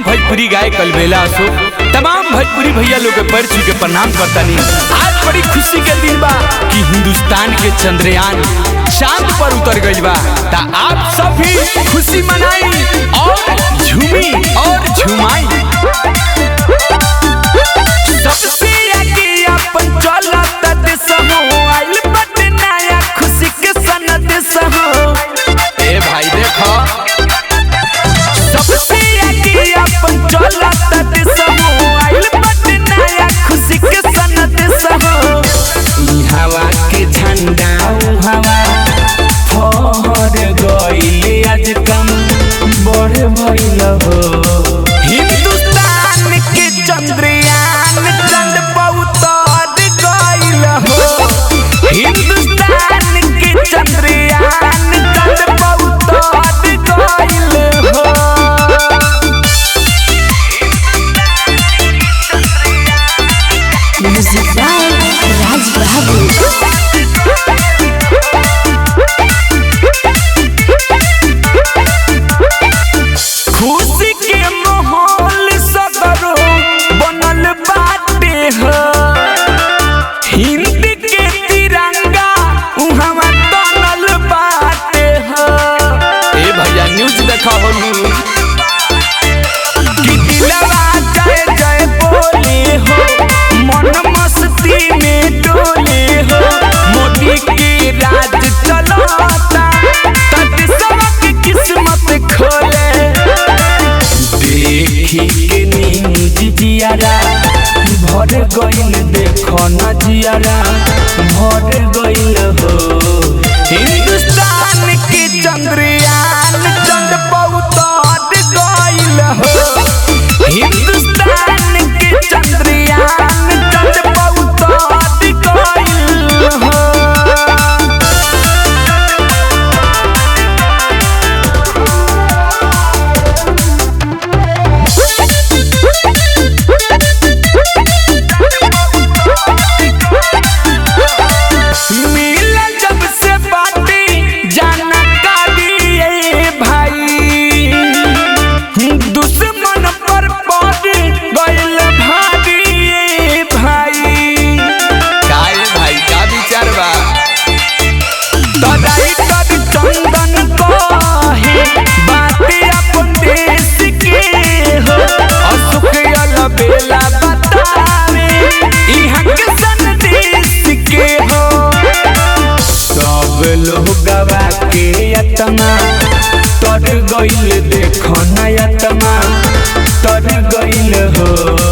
भोजपुरी गाय कलबेला अशोक तमाम भोजपुरी भैया लोग के पैर छू के प्रणाम करतानी आज बड़ी खुशी के दिन बा कि हिंदुस्तान के चंद्रयान चांद पर उतर गइल बा ता आप सब भी खुशी मनाई और झूमी और झुमाई सबसे आगे अपन चलत देश हो आइल बटे नया खुशी के सनद हो ए भाई देखो सबसे आगे अपन चलत देश हो आइल बटे नया खुशी के सनद हो ई हवा के झंडा ऊ हवा फहर गइले आज कम बड़ भइल हो हिंदुस्तान के चंद्रयान चंद बहुत गइल हो हिंदुस्तान के चंद्रयान चंद बहुत गइल हो Music by Raj Babu. खुशी के माहौल सगरो बनल बाटे हो हिंद के तिरंगा उहवा तनल बाटे हो ए भैया न्यूज देखा हो कि दिलवा जय जय बोले हो मन मस्ती में डोले हो मोदी के राज चलता तट सबक किस्मत खोले देखी के नींद जियारा भर गइल देखो न जियारा भर गइल हो हिंदुस्तान के चंद्रयान चंद बहुत गइल हो हिंदुस्तान के चंद्रयान चंद बहुत गइल हो मिला जब से बाटी जाना कालिए भाई दुश्मन पर पड़ गइल भारी भाई काय भाई का विचार बा तराई कर चंदन कहे बाती अपन देश के हो अशोक बेला बतावे इहाँ के संदेश के हो सब लोग गवा के अतना तर गइल देखो नयतमा तर गइल हो